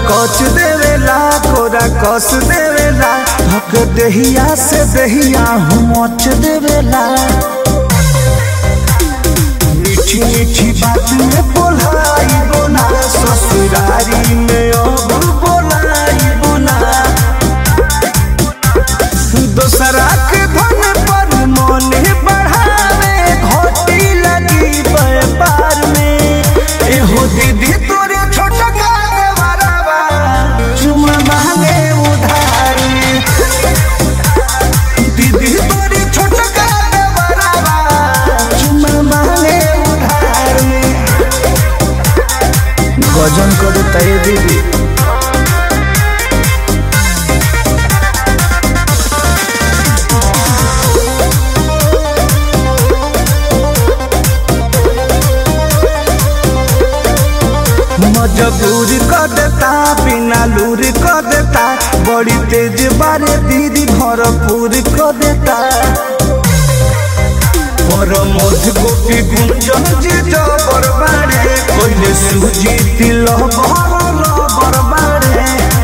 कच देवेला कोरा कस देवेला धक देहिया से देहिया हूँ मच देवेला मीठी मीठी बात में बोलाई बोना ससुरारी में अब बोलाई बोना दोसरा के धन पर मन बढ़ावे घोटी लगी व्यापार में एहो दीदी तोरे छोटा का देवरवा चुमा मांगे उधार में दीदी तोरे छोटा का देवरवा चुमा मांगे उधार में गजन करे तय दीदी मजबूर कर देता बिना लूर कर देता बड़ी तेज बारे दीदी भरपूर कर देता पर मध गोपी गुंजन जी जबर बारे कोइले सूजी तिल भरल बरबारे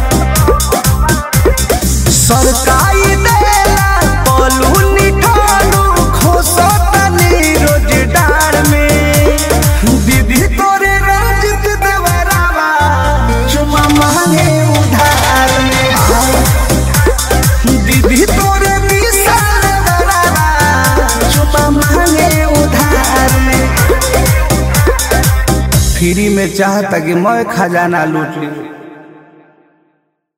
सरकाई देला पलू निठालू खोसतनी रोज डार में दीदी तोरे रंजित देवरावा चुमा मांगे उधार में दीदी तोरे विशाल देवरावा चुमा मांगे उधार में फ्री में चाहता कि मैं खजाना लूट ली